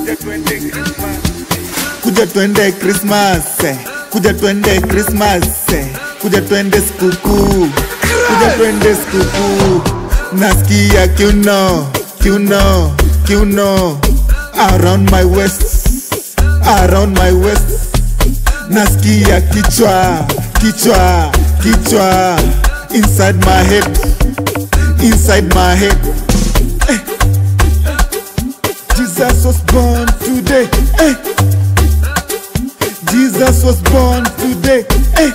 kuja twende Christmas, eh. kuja twende Christmas, eh. kuja twende sikukuu, kuja twende sikukuu. Nasikia kiuno, kiuno, kiuno around my waist, around my waist. Nasikia kichwa, kichwa, kichwa inside my head, inside my head. Eh. Jesus was born today. Eh. Jesus was born today. Eh.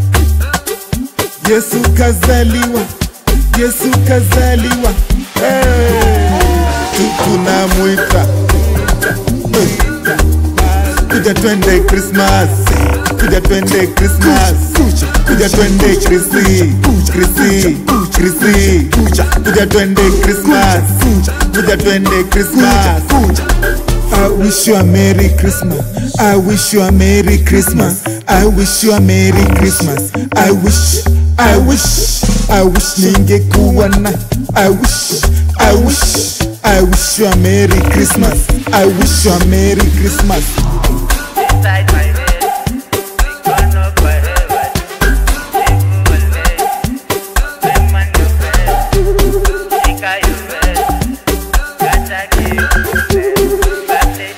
Yesu kazaliwa, Yesu kazaliwa. Eh. Tu- Tunamwita Eh. kuja twende Christmas, kuja twende Christmas, kuja twende Krisi, Krisi, Krisi, kuja twende Christmas, kuja twende Christmas. I wish you a Merry Christmas. I wish you a Merry Christmas. I wish you a Merry Christmas. I wish, I wish, I wish ningekuwa na. I wish, I wish, I wish you a Merry Christmas. I wish you a Merry Christmas. Inside my head, we gonna forever. Evil day, them and your best. Shika your best. Gata give you best. Birthday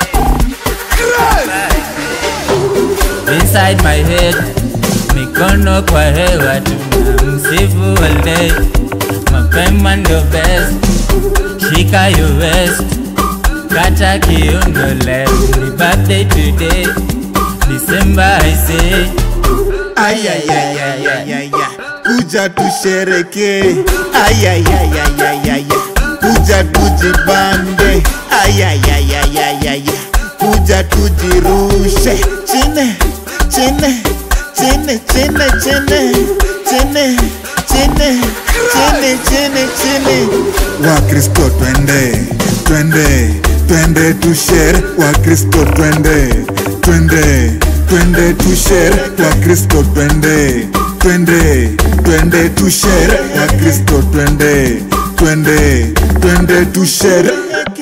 today. Inside my head, mikono kwa hewa tunamsifu all day. Mapema ndo best, shika your best. Kata kiuno leo ni birthday today December I say Ayayayayayaya, kuja tushereke. Ayayayayayaya, kuja tujibambe. Ayayayayayaya, kuja tujirushe chini chini chini chini chini chini chini chini chini chini. Wakristo twende twende twende tushere, Wakristo twende twende twende tushere, Wakristo twende twende twende tushere, Wakristo twende twende twende tushere.